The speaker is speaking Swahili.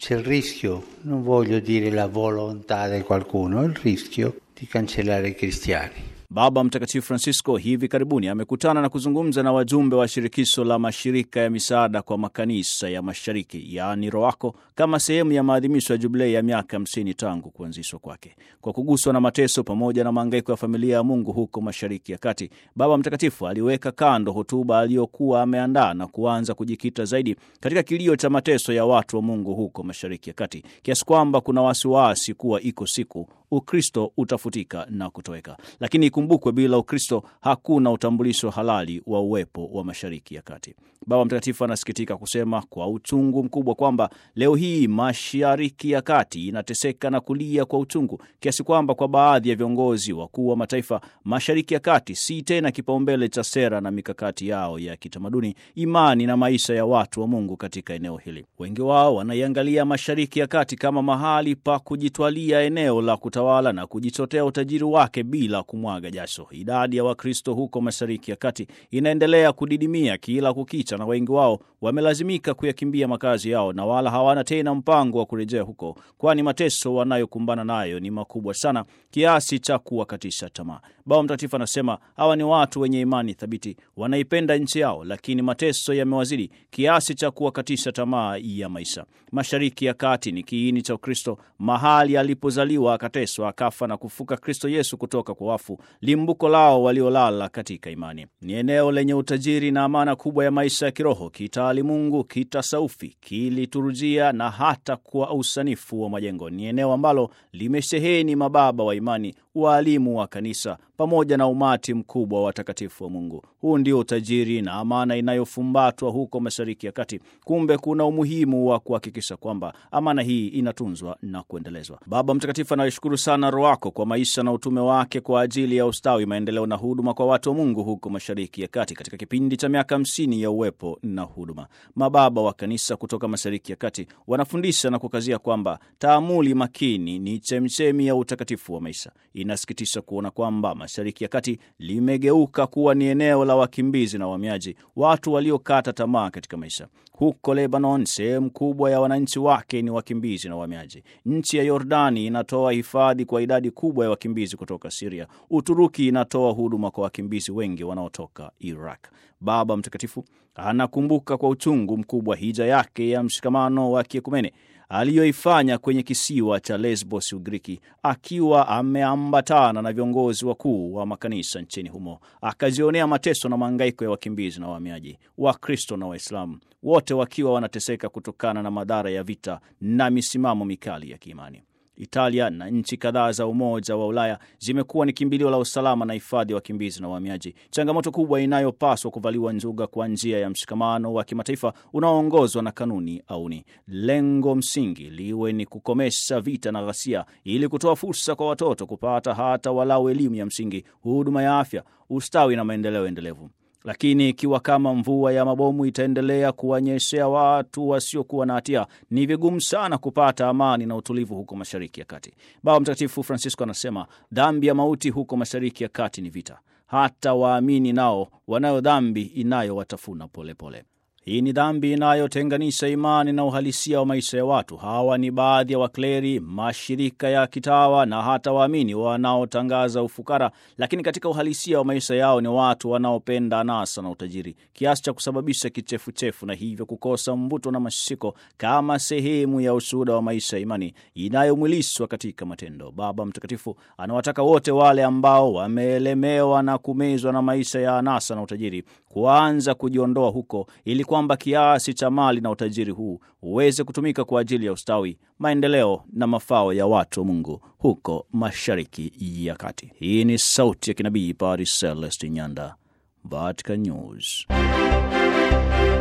c'è il rischio, non voglio dire la volontà di qualcuno, il rischio di cancellare i cristiani. Baba Mtakatifu Francisco hivi karibuni amekutana na kuzungumza na wajumbe wa shirikisho la mashirika ya misaada kwa makanisa ya mashariki yaani ROACO kama sehemu ya maadhimisho ya jubilei ya miaka 50 tangu kuanzishwa kwake. Kwa kuguswa na mateso pamoja na mahangaiko ya familia ya Mungu huko Mashariki ya Kati, Baba Mtakatifu aliweka kando hotuba aliyokuwa ameandaa na kuanza kujikita zaidi katika kilio cha mateso ya watu wa Mungu huko Mashariki ya Kati, kiasi kwamba kuna wasiwasi kuwa iko siku Ukristo utafutika na kutoweka. Lakini ikumbukwe, bila Ukristo hakuna utambulisho halali wa uwepo wa Mashariki ya Kati. Baba Mtakatifu anasikitika kusema kwa uchungu mkubwa kwamba leo hii Mashariki ya Kati inateseka na kulia kwa uchungu kiasi kwamba kwa baadhi ya viongozi wakuu wa mataifa, Mashariki ya Kati si tena kipaumbele cha sera na mikakati yao ya kitamaduni, imani na maisha ya watu wa Mungu katika eneo hili. Wengi wao wanaiangalia Mashariki ya Kati kama mahali pa kujitwalia eneo la kutawala na kujichotea utajiri wake bila kumwaga jasho. Idadi ya Wakristo huko Mashariki ya Kati inaendelea kudidimia kila kukicha na wengi wao wamelazimika kuyakimbia makazi yao na wala hawana tena mpango wa kurejea huko, kwani mateso wanayokumbana nayo ni makubwa sana kiasi cha kuwakatisha tamaa. Baba Mtakatifu anasema hawa ni watu wenye imani thabiti, wanaipenda nchi yao, lakini mateso yamewazidi kiasi cha kuwakatisha tamaa ya maisha. Mashariki ya Kati ni kiini cha Ukristo, mahali alipozaliwa akateswa, akafa na kufuka Kristo Yesu kutoka kwa wafu, limbuko lao waliolala katika imani. Ni eneo lenye utajiri na amana kubwa ya maisha ya kiroho, kitaalimungu, kitasaufi, kiliturujia na hata kwa usanifu wa majengo. Ni eneo ambalo limesheheni mababa wa imani, waalimu wa kanisa pamoja na umati mkubwa wa watakatifu wa Mungu. Huu ndio utajiri na amana inayofumbatwa huko Mashariki ya Kati. Kumbe kuna umuhimu wa kuhakikisha kwamba amana hii inatunzwa na kuendelezwa. Baba Mtakatifu anaishukuru sana ROACO kwa maisha na utume wake kwa ajili ya ustawi, maendeleo na huduma kwa watu wa Mungu huko Mashariki ya Kati katika kipindi cha miaka hamsini ya uwepo na huduma. Mababa wa kanisa kutoka Mashariki ya Kati wanafundisha na kukazia kwamba taamuli makini ni chemchemi ya utakatifu wa maisha. Inasikitisha kuona kwamba Mashariki ya Kati limegeuka kuwa ni eneo la wakimbizi na wahamiaji, watu waliokata tamaa katika maisha. Huko Lebanon, sehemu kubwa ya wananchi wake ni wakimbizi na wahamiaji. Nchi ya Yordani inatoa hifadhi kwa idadi kubwa ya wakimbizi kutoka Siria. Uturuki inatoa huduma kwa wakimbizi wengi wanaotoka Iraq. Baba Mtakatifu anakumbuka kwa uchungu mkubwa hija yake ya mshikamano wa kiekumene aliyoifanya kwenye kisiwa cha Lesbos, Ugiriki, akiwa ameambatana na viongozi wakuu wa makanisa nchini humo, akazionea mateso na mahangaiko ya wakimbizi na wahamiaji, Wakristo na Waislamu, wote wakiwa wanateseka kutokana na madhara ya vita na misimamo mikali ya kiimani. Italia na nchi kadhaa za Umoja wa Ulaya zimekuwa ni kimbilio la usalama na hifadhi ya wakimbizi na wahamiaji, changamoto kubwa inayopaswa kuvaliwa njuga kwa njia ya mshikamano wa kimataifa unaoongozwa na kanuni auni. Lengo msingi liwe ni kukomesha vita na ghasia, ili kutoa fursa kwa watoto kupata hata walau elimu ya msingi, huduma ya afya, ustawi na maendeleo endelevu. Lakini ikiwa kama mvua ya mabomu itaendelea kuwanyeshea watu wasiokuwa na hatia, ni vigumu sana kupata amani na utulivu huko Mashariki ya Kati. Baba Mtakatifu Francisco anasema dhambi ya mauti huko Mashariki ya Kati ni vita. Hata waamini nao wanayo dhambi inayowatafuna polepole. Hii ni dhambi inayotenganisha imani na uhalisia wa maisha ya watu. Hawa ni baadhi ya wakleri, mashirika ya kitawa na hata waamini wanaotangaza ufukara, lakini katika uhalisia wa maisha yao ni watu wanaopenda anasa na utajiri kiasi cha kusababisha kichefuchefu na hivyo kukosa mvuto na mashiko kama sehemu ya ushuhuda wa maisha ya imani inayomwilishwa katika matendo. Baba Mtakatifu anawataka wote wale ambao wameelemewa na kumezwa na maisha ya anasa na utajiri kuanza kujiondoa huko ili kwamba kiasi cha mali na utajiri huu uweze kutumika kwa ajili ya ustawi, maendeleo na mafao ya watu wa Mungu huko Mashariki ya Kati. Hii ni sauti ya kinabii Paris Celeste Nyanda, Vatican News.